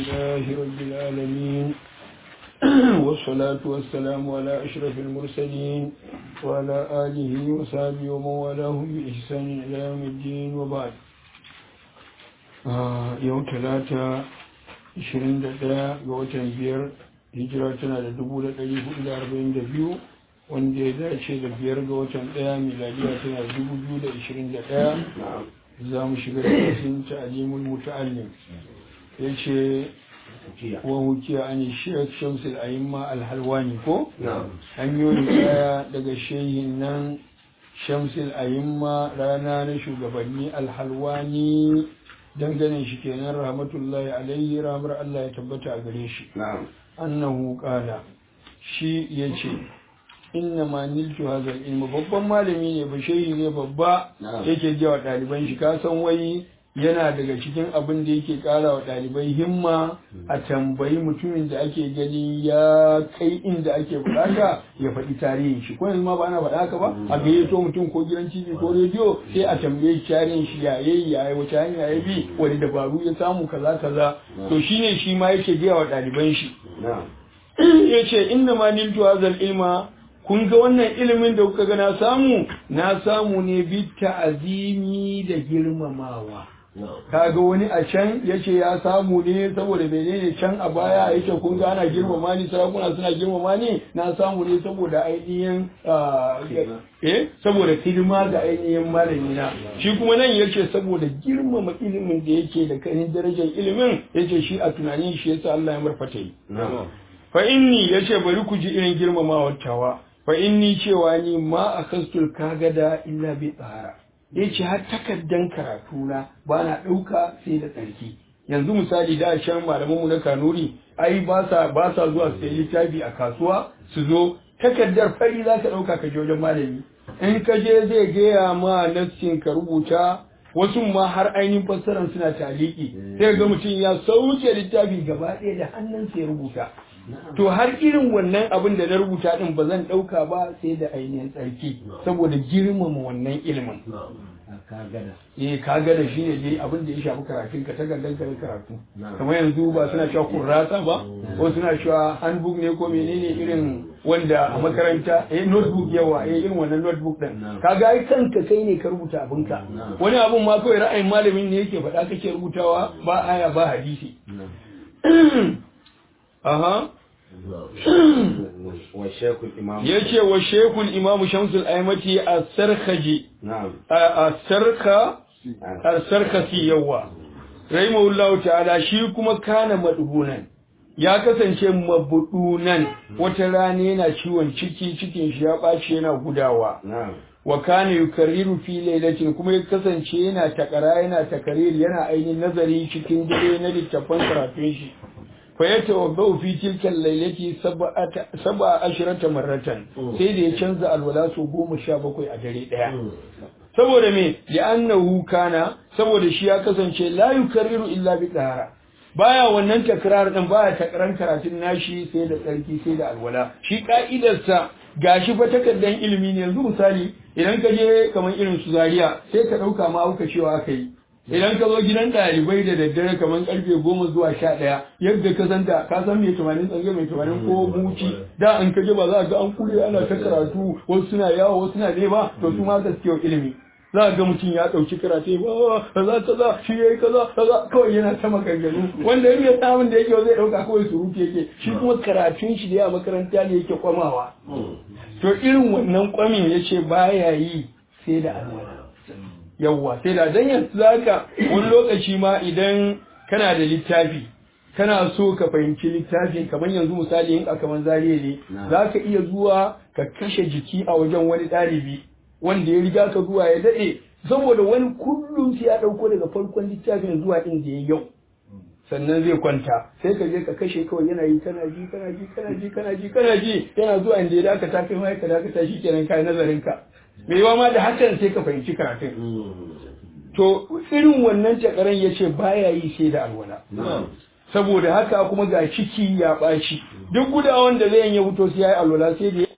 لله رب العالمين والصلاة والسلام على أشرف المرسلين وعلى آله وصحبه ومن والاه بإحسان إلى يوم الدين وبعد يوم ثلاثة 21 ga watan biyar hijira tana da 1442 wanda ya dace da biyar ga watan ɗaya miladiya tana da 2021 za mu shiga da kasin ta'alimul muta'allim ya ce wa hukiya an shek shamsul ayimma alhalwani ko hanyoyin daya daga shehin nan shamsul ayimma rana na shugabanni alhalwani dangane shi kenan rahmatullahi alaihi rahmar Allah ya tabbata a gare shi annahu qala shi yace inna ma niltu hadha ilmu babban malami ne ba shehi ne babba yake ji wa ɗaliban shi ka san wai yana daga cikin abin da yake ƙara wa ɗalibai himma a tambayi mutumin da ake gani ya kai inda ake bukata ya faɗi tarihin shi ko yanzu ma ba ana faɗa haka ba a gayyato mutum ko gidan tv ko rediyo sai a tambaye tarihin shi ya yayi ya wace hanya ya bi wani dabaru ya samu kaza kaza to shine shi ma yake gaya wa ɗaliban shi yace inna ma niltu hadha ilma kun ga wannan ilimin da kuka ga na samu na samu ne bi ta'azimi da girmamawa kaga wani a can yace ya samu ne saboda menene can a baya yake kun ga ana girmama ni sarakuna suna girmama ni na samu ne saboda ainihin eh saboda hidima ga ainihin malami na shi kuma nan yace saboda girmama ilimin da yake da kanin darajar ilimin yace shi a tunanin shi yasa Allah ya marfata yi fa inni yace bari ku ji irin girmamawar tawa fa inni cewa ni ma akastul kagada illa bi tsara ya ce har takaddan karatuna ba na ɗauka sai da tsarki yanzu misali da shan malamanmu na kanuri ai ba sa ba sa zuwa su littafi a kasuwa su zo takaddar fari za ka ɗauka ka je wajen malami in ka je zai gaya ma nassin ka rubuta wasu ma har ainihin fassarar suna taliki sai ga mutum ya sauke littafi gaba ɗaya da hannunsa ya rubuta to har irin wannan abin da na rubuta din ba zan ɗauka ba sai da ainihin tsarki saboda girmama wannan ilimin eh kagada shi ne dai abin da ya shafi karatun ka takardan ka karatu kamar yanzu ba suna cewa kurrasa ba ko suna cewa handbook ne ko menene irin wanda a makaranta eh notebook yawa eh irin wannan notebook din kaga ai kanka kai ne ka rubuta abinka wani abun ma kawai ra'ayin malamin ne yake faɗa kake rubutawa ba aya ba hadisi aha ya ce wa shekul imamu shamsul aimati a sarkaji a sarka a sarkasi yawa rahimahullahu ta'ala shi kuma kana madubunan ya kasance mabudunan wata rana yana ciwon ciki cikin shi ya ɓaci yana gudawa wa kana yukarriru fi lailatin kuma ya kasance yana takara yana takariri yana ainihin nazari cikin dare na littattafan karatun shi fayatawabbau fi tilkan lailati sab'a ashrata marratan sai da ya canza alwala so goma sha bakwai a dare daya saboda me li'annahu kana saboda shi ya kasance la yukarriru illa bi tahara baya wannan takrar din baya takran karatun nashi sai da tsarki sai da alwala shi ka'idarsa gashi fa takaddan ilimi ne yanzu misali idan ka je kamar irin su zaria sai ka dauka ma auka cewa aka yi idan ka zo gidan ɗalibai da daddare kamar karfe goma zuwa sha ɗaya yadda ka san da ka san mai tumanin tsange mai tumanin ko muci da an kaje ba za ga an kure ana ta karatu wasu suna yawo wasu suna nema to su ma gaskiya ilimi za ga mutum ya ɗauki karatu ba kaza kaza shi yayi kaza kaza kawai yana ta maganganu wanda in ya samun da yake zai ɗauka kawai surutu yake shi kuma karatun shi da ya makaranta ne yake kwamawa to irin wannan kwamin yace baya yi sai da alwala yawwa sai da dan yanzu zaka wani lokaci ma idan kana da littafi kana so ka fahimci littafin kamar yanzu misali in kaman zariya ne zaka iya zuwa ka kashe jiki a wajen wani ɗalibi wanda ya riga ka zuwa ya daɗe saboda wani kullum sai ya ɗauko daga farkon littafin zuwa inda ya yau sannan zai kwanta sai ka je ka kashe kawai yana yi kana ji kana ji kana ji kana ji kana ji yana zuwa inda ya dakata kai ma ka dakata shi kenan kai nazarin ka mai ma da hakan sai ka fahimci karatun to irin wannan takaran ya ce baya yi sai da alwala saboda haka kuma ga ciki ya ɓaci duk gudawan da zai yi wuto sai ya yi alwala sai da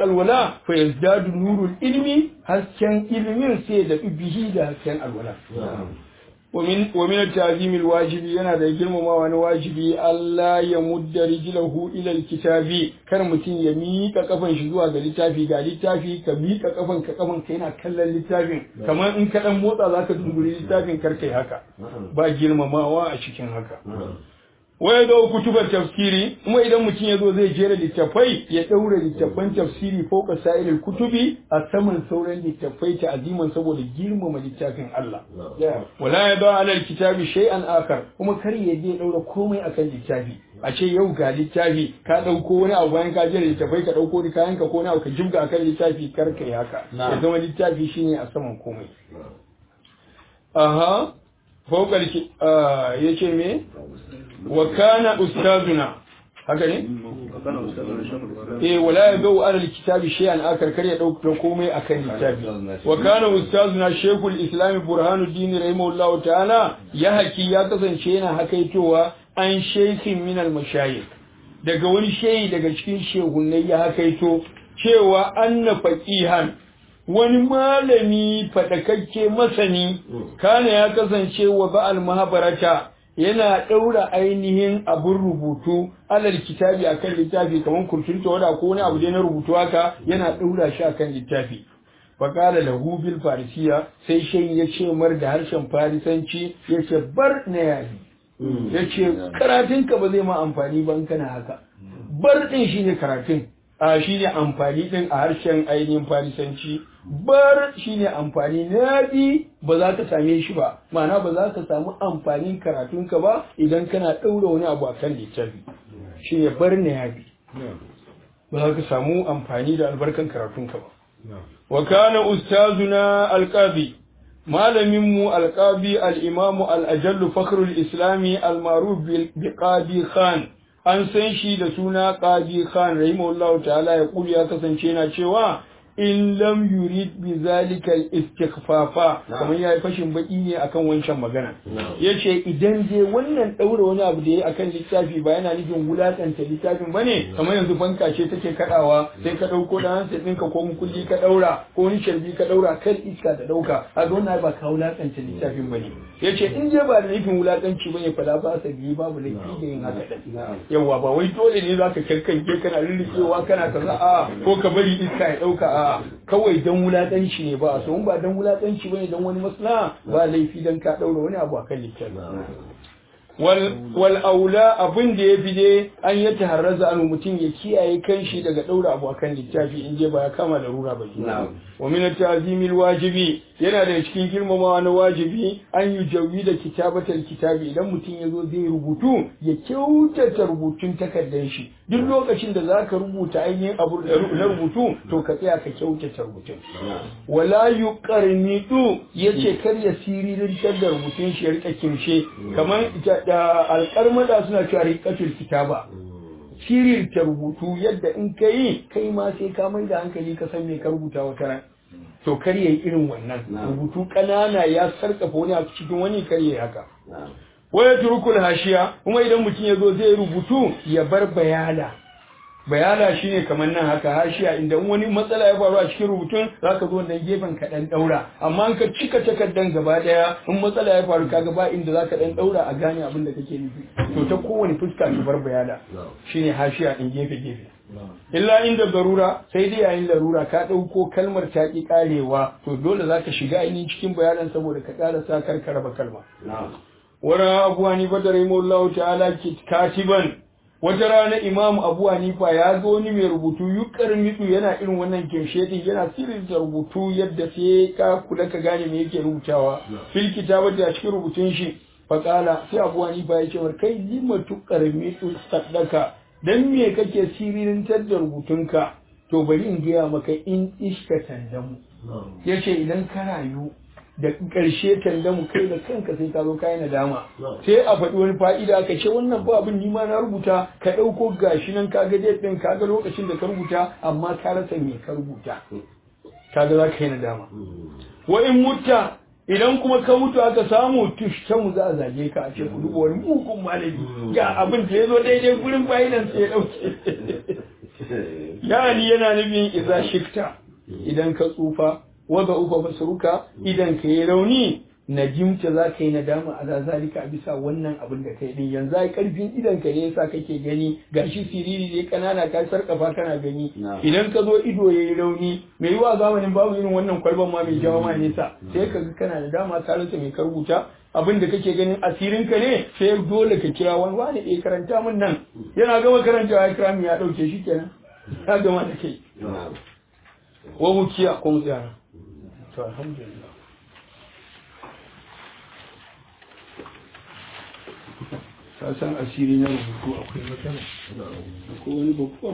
alwala fa yazdadu nurul ilmi hasken ilimin sai da bihi da hasken alwala ومن ومن التعظيم الواجب yana da girmamawa na wajibi Allah ya mudda rijlahu ila alkitabi kar mutum ya mika kafan shi zuwa ga littafi ga littafi ka mika kafan ka kafan ka yana kallon littafin kamar in ka dan motsa zaka dunguri littafin kar kai haka ba girmamawa a cikin haka waya da kutubar tafsiri kuma idan mutum ya zo zai jera littafai ya ɗaura littafan tafsiri fauka sa'ilil kutubi a saman sauran littafai ta aziman saboda girmama littafin Allah wala ya ba alal kitabi shay'an akar kuma kar ya je ɗaura komai akan littafi a ce yau ga littafi ka ɗauko wani abu bayan ka jera littafai ka ɗauko ni kayan ka ko wani abu ka jibga akan littafi kar ka yi haka ya zama littafi shine a saman komai aha fauka ya ce me wa kana ustazuna haka ne eh wala yadu ala alkitabi shay'an akar kar ya dauka komai akan littafi wa kana ustazuna shaykhul islam burhanuddin rahimahullahu ta'ala ya haki ya kasance yana hakaitowa an shaykhin min almashayikh daga wani shehi daga cikin shehunnai ya hakaito cewa anna faqihan wani malami fadakakke masani kana ya kasance wa ba'al mahabarata yana ɗaura ainihin abin rubutu alal kitabi akan littafi kamar kurtunta wada ko wani abu dai na rubutu haka yana ɗaura shi akan littafi faƙala lahu bil farisiya sai shan ya ce mar da harshen farisanci ya ce bar na yayi ya ce karatunka ba zai ma amfani ba in kana haka bar ɗin shine karatun a shine amfani ɗin a harshen ainihin farisanci bar shine amfani na bi ba za ka same shi ba ma'ana ba za ka samu amfanin karatunka ba idan kana ɗaura wani abu akan littafi shine bar na yabi ba za ka samu amfani da albarkan karatunka ba wa kana ustazuna alqabi malamin mu alqabi al-imamu al-ajallu fakhrul islami al-ma'ruf bi qadi khan an san shi da suna qadi khan rahimahullahu ta'ala ya kuli ya kasance na cewa in lam yurid bi zalika al-istighfafa kamar yayi fashin baki ne akan wancan magana yace idan je wannan daura wani abu da yayi akan littafi ba yana nufin wulakanta littafin bane kamar yanzu banka ce take kadawa sai ka dauko da hansa ɗinka ko mukulli ka daura ko wani sharbi ka daura kan iska ta dauka a ga wannan ba ka wulakanta littafin bane yace in je ba da nufin wulakanci bane fa la ba sa biyi babu laifi da yin haka din yawa ba wai dole ne zaka kankanke kana lullukewa kana kaza a ko ka bari iska ya dauka a kawai dan wulakanci ne ba so in ba dan wulakanci bane dan wani maslaha ba laifi dan ka daura wani abu akan littafi wal aula abin da ya fi dai an yi taharraza anu mutum ya kiyaye kanshi daga daura abu akan littafi in je ba ya kama da rura ba wa min ta'zimil wajibi yana da cikin girmamawa na wajibi an yi jawi da kitabatar kitabi idan mutum ya zo zai rubutu ya kyautata rubutun takardar shi duk lokacin da za ka rubuta ainihin abu na rubutu to ka tsaya ka kyautata rubutun wala yuqarnidu yace kar ya siririn da rubutun shi ya rika kimshe kamar alƙarmada suna cewa riqatul kitaba ta rubutu yadda in ka yi kai ma sai ka mai da hankali ka san me ka rubuta wata ran to kar yayi irin wannan rubutu ƙanana ya sarkafa wani a cikin wani kar yayi haka waya turukul hashiya kuma idan mutum ya zo zai rubutu ya bar bayana bayana shine kamar nan haka hashiya inda wani matsala ya faru a cikin rubutun zaka zo nan gefen ka dan daura amma in ka cika takardan gaba daya in matsala ya faru kaga ba inda zaka dan daura a gane abin da kake nufi to ta kowane fuska ka bar bayana shine hashiya in gefe gefe illa inda darura sai dai yayin larura ka ɗauko kalmar ta ƙi ƙarewa to dole za ka shiga ainihin cikin bayanan saboda ka ƙara sa kar ka raba kalma wani abu hanifa da rahimahullahu ta'ala katiban wata rana imamu abu hanifa ya ga wani mai rubutu yukar mitsu yana irin wannan kimshe din yana sirrin da rubutu yadda sai ka kula ka gane me yake rubutawa fil kitabati a cikin rubutun shi faqala sai abu hanifa ya ce kai lima tukar mitsu saddaka dan me kake siririntar da rubutunka to bari in gaya maka in iska tandamu yace idan ka rayu da ƙarshe tandamu kai da kanka sai ka zo kai nadama sai a faɗi wani fa'ida aka ce wannan ba abin ni ma na rubuta ka ɗauko gashi nan ka ga date ɗin ka ga lokacin da ka rubuta amma ka rasa me ka rubuta kaga za ka yi nadama wa in mutta idan kuma ka mutu aka samu tushta mu za a zage ka a ce ku duba wani mugun malami ga abin da ya zo daidai gurin fa'idan sai ya dauke yani yana nufin idza shikta idan ka tsufa waga ufa basuruka idan ka yi rauni najimta za ka yi nadama ala zalika a bisa wannan abin da kai din yanzu ai karfin idan ka ne yasa kake gani gashi siriri ne kanana ka sarkafa kana gani idan ka zo ido yayi rauni mai yiwa zamanin babu irin wannan kwalban ma mai jawo ma nesa sai ka ga kana da dama ka rasa mai karbuta abin da kake ganin asirin ka ne sai dole ka kira wani wani ɗaya karanta min nan yana gama karantawa ya kira min ya ɗauke shi kenan ya gama da kai wa wukiya ko tsaya to alhamdulillah ka san asiri na rubutu akwai matsala akwai wani babban